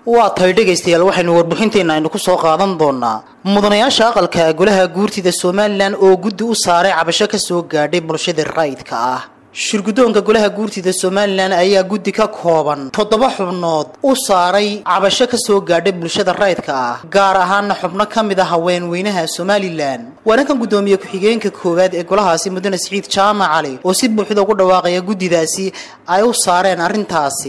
waa tahay dhegaystayaal waxaynu warbixinteenna aynu ku soo qaadan doonaa mudanayaasha aqalka golaha guurtida somalilan oo guddi u saaray cabasho ka soo gaadhay bulshada raydka ah shirguddoonka golaha guurtida somalilan ayaa guddi ka kooban toddoba xubnood u saaray cabasho ka soo gaadhay bulshada raydka ah gaar ahaana xubno ka mid a haweenweynaha somalilan waana kan guddoomiye ku-xigeenka koowaad ee golahaasi mudane siciid jaamac cali oo si buuxda ugu dhawaaqaya guddidaasi ay u saareen arrintaasi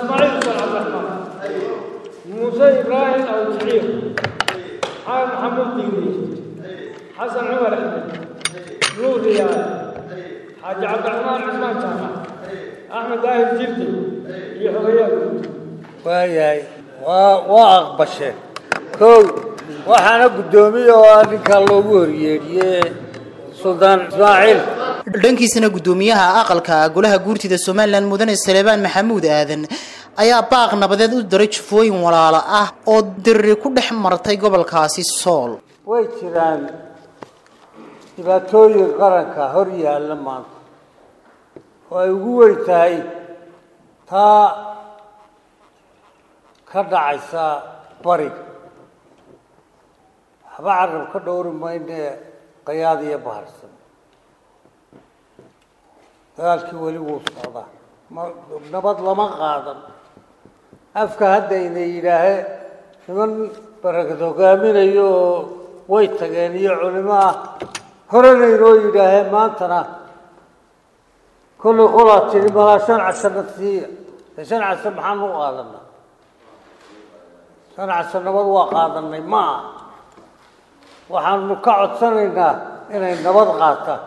موسى إبراهيم أو شعير حال محمد ديني حسن عمر أحمد نور ريال حاج عبد الرحمن عثمان جامع أحمد داهر جلدي يحويات waayahay waa waa aqbasheen kow waxaana guddoomiye oo ah ninkaa loogu horyeedhiyey suldaan ismaaciil dhankiisana guddoomiyaha aqalka golaha guurtida somalilan mudane saleebaan maxamuud aadan ayaa baaq nabadeed u diray jufooyin walaalo ah oo diriri ku dhex martay gobolkaasi sool way jiraan dhibaatooyin qaranka hor yaalla maanta oo ay ugu weyn tahay taa ka dhacaysa bariga waxba carab ka dhowri maynee qayaad iyo baharsan dagaalkii weli wuu socdaa ma nabad lama qaadan afka haddayna yidhaahe niman barakad hogaaminayo oo way tageen iyo culimo ah horena inoo yidhaahee maantana kollay qolaa tidhi malaa shan casana siiya dee shan casa maxaan u qaadanaa shan casa nabad waa qaadanay ma ah waxaanu ka codsanaynaa inay nabad qaataan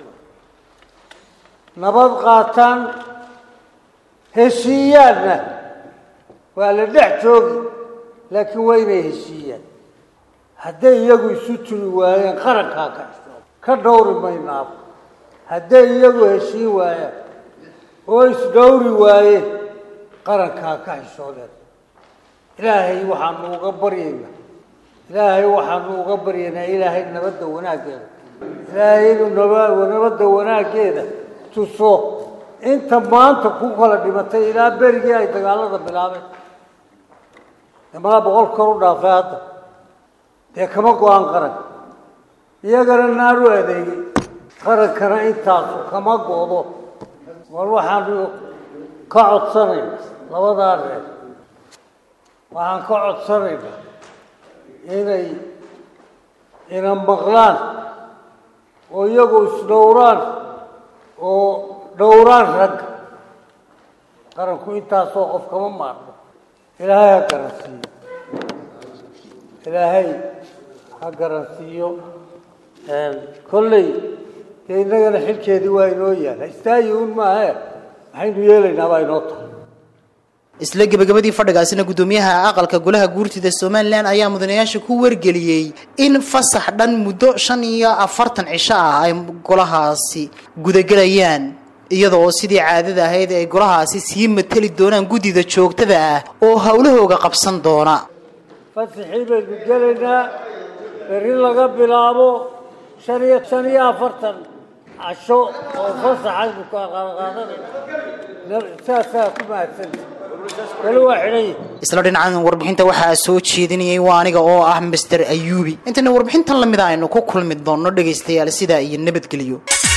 nabad qaataan heshiiyaanna waa la dhex joogi laakiin waa inay heshiiyaan hadday iyagu isu turi waayeen qarankaa ka ka dhowri maynaaba hadday iyagu heshiin waayaan oo isdhowri waayeen qarankaa ka xishoodeen ilaahay waxaanu uga baryaynaa ilaahay waxaanu uga baryaynaa ilaahay nabadda wanaaggeeda ilaahay inuu naba nabadda wanaaggeeda tuso inta maanta ku kala dhimatay ilaa berigii ay dagaalada bilaabeen malaa boqol kor u dhaafay hadda dee kama go-aan qaranka iyagana naar u adeegay qarankana intaasu kama go-do war waxaanu ka codsanayna labadaa reer waxaan ka codsanaynaa inay ina maqlaan oo iyagu isdhowraan oo dhowraan ragga qaranku intaasoo qof kama maarno ilaahay ha garansiiyo ilaahay ha garansiiyo kolley dee innagana xilkeedii waa inoo yaala istaayi un maahe maxaynu yeelaynaa baa inoo tahay isla gebagabadii fadhigaasina guddoomiyaha aqalka golaha guurtida somalilan ayaa mudanayaasha ku wargeliyey in fasax dhan muddo shan iyo afartan cisho ah ay golahaasi gudagelayaan iyadoo sidii caadada ahayd ay golahaasi sii mateli doonaan guddida joogtada ah oo howlahooga qabsan doona fasaxii baynu gelaynaa berri laga bilaabo shan iyo shan iyo afartan casho oo fasaxaynu ka qaadanayna saasaa ku mahadsanta weli waa xidhan yihi isla dhinacan warbixinta waxaa soo jeedinayay waa aniga oo ah master ayuubi intayna warbixintan lamid a aynu ku kulmi doonno dhegaystayaal sidaa iyo nabadgelyo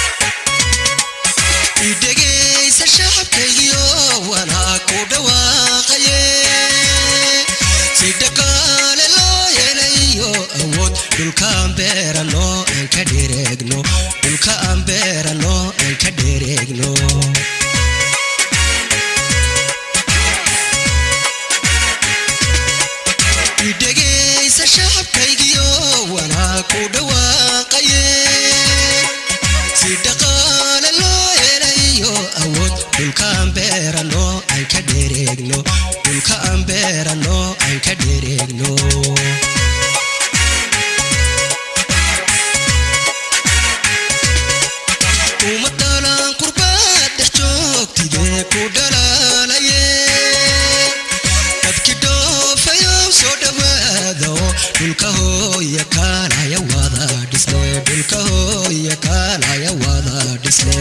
dhegaysa shacabkaygiyo wanaa ku dhawaaqaye si dhaqaale loo helayo awood dhulka aan beerano aan ka dhereegno dhulka aan beerano aan ka dhereegno dhegaysa shacabkaygiyo wanaa ku dhawaaqaye si dhaqaale loo helayo awood dhulkaan beerano aan ka dhereegno dhulka aan beerano aan ka dhereegno umadalaan qurbaad dhex joogtidee ku dhalaalaye dadki dhoofayo soo dhawaado dhulka hooya kaalaya wada dhisne dhulka hooya kaalaya wada dhisne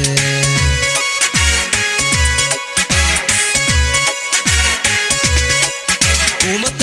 uma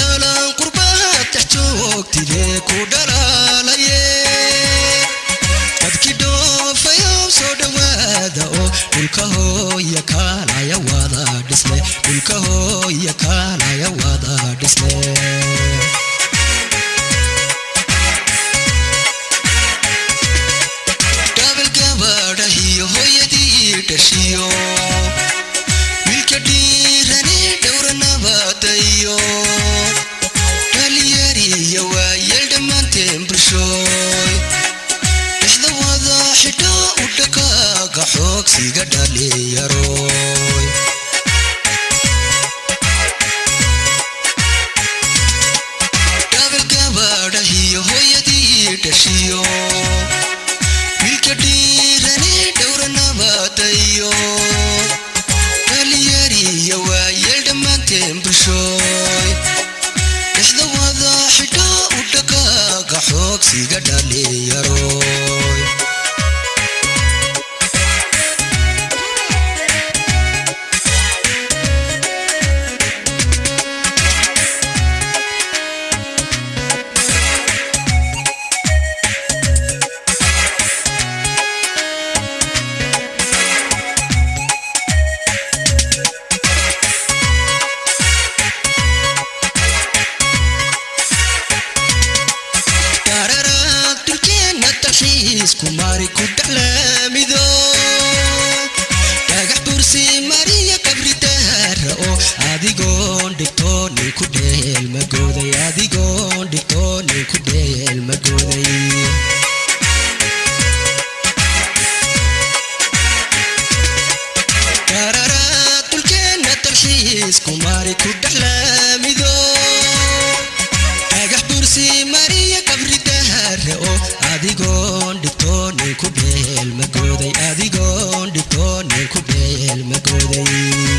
dalxiisku mari ku dhexlaamido dhagax bursi mariya qabri daara oo adigoon dhigtoonin ku dheel magooday adigoon dhigtoonin ku dheel magooday Qararaad dhulkeenna dalxiisku mari ku dhexlaamido dhagax bursi mariya qabri daara oo adigoon dhigtoonin ku dheel magooday adigoon dhigtoonin ku dheel magooday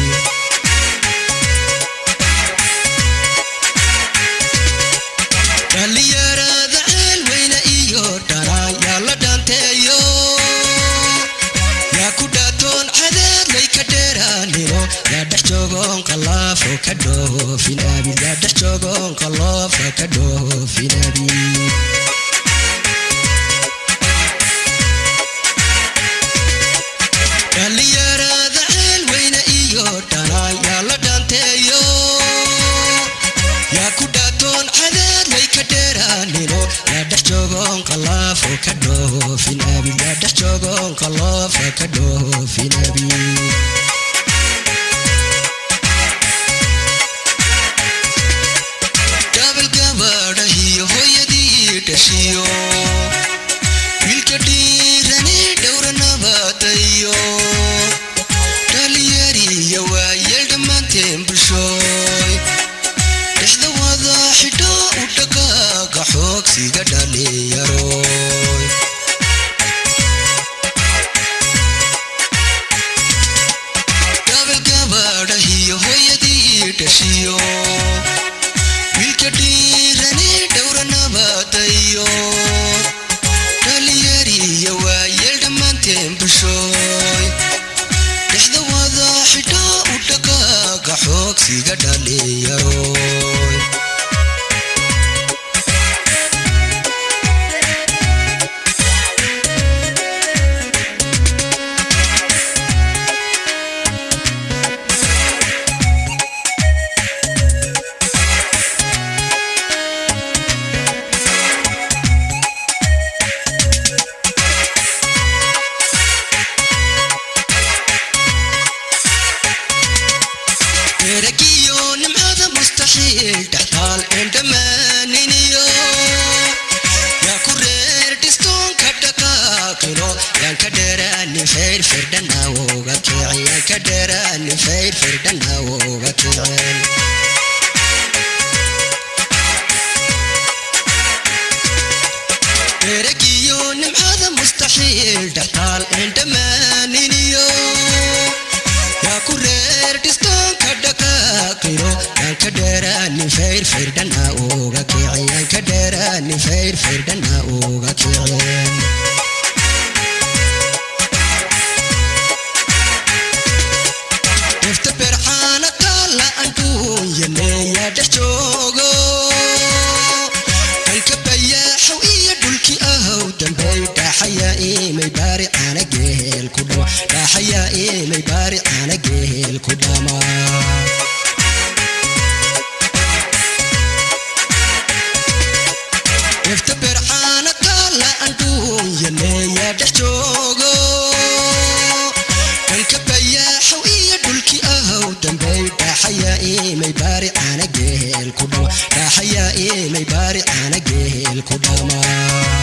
dhallinyarada ceelweyne iyo dhanaan yaa la dhaanteeyo yaa ku dhaatoon cadaadlay ka dheeraanino yaa dhex joogoon qalaafo ka dhoofin abid yaa dhex joogoon qaloofa ka dhoofin abid dhallinyarada ceelweyne iyo dhanaan yaa la dhaanteeyo yaa ku dhaatoon cadaadlay ka dheeraanino yaa dhex joogoon qalaafo ka dhoofin abid yaa dhex joogoon qaloofa ka dhoofin abid gabal gabadhahiyo hooyadii dhashiyo wiilka dhiirani dhowra nabadayo dhalinyariya waayeel dhammaanteen bulshooy dhexda wada xidho u dhaqaaqa xoogsiga dhalinyaroy gabal gabadhahiyo hooyadii dhashiyo wiilka dhiirani dhowra nabadayo dhalinyariya waayeel dhammaanteen bulshooy dhexda wada xidho u dhaqaaqa xoogsiga dhalinyaroy eragiyo nimcada mustaxiil dhextaal een dhammaaniniyo yaa ku reer dhistoonka dhaqaaqino yaan ka dheeraanin fayr firdhanawooga kicin yaan ka dheeraanin fayr firdhanawooga kicin eragiyo nimcada mustaxiil dhextaal een dhammaaniniyo yaa ku reer dhistoonka dhaqaaqino yaan ka dheeraanin fayr firdhana uga kicin yaan ka dheeraanin fayr firdhana uga kicin dhifta bercaana taalla anduunyane yaa dhex joogo danka bayaaxow iyo dhulkii ahow dambey dhaaxayaa imay baari caana geel ku dhama dhaaxayaa imay baari caana geel ku dhama dhifta bercaana taalla anduunyane yaa dhex joogo danka bayaaxow iyo dhulkii ahow dambey dhaaxayaa imay baari caana geel ku dhama dhaaxayaa imay baari caana geel ku dhama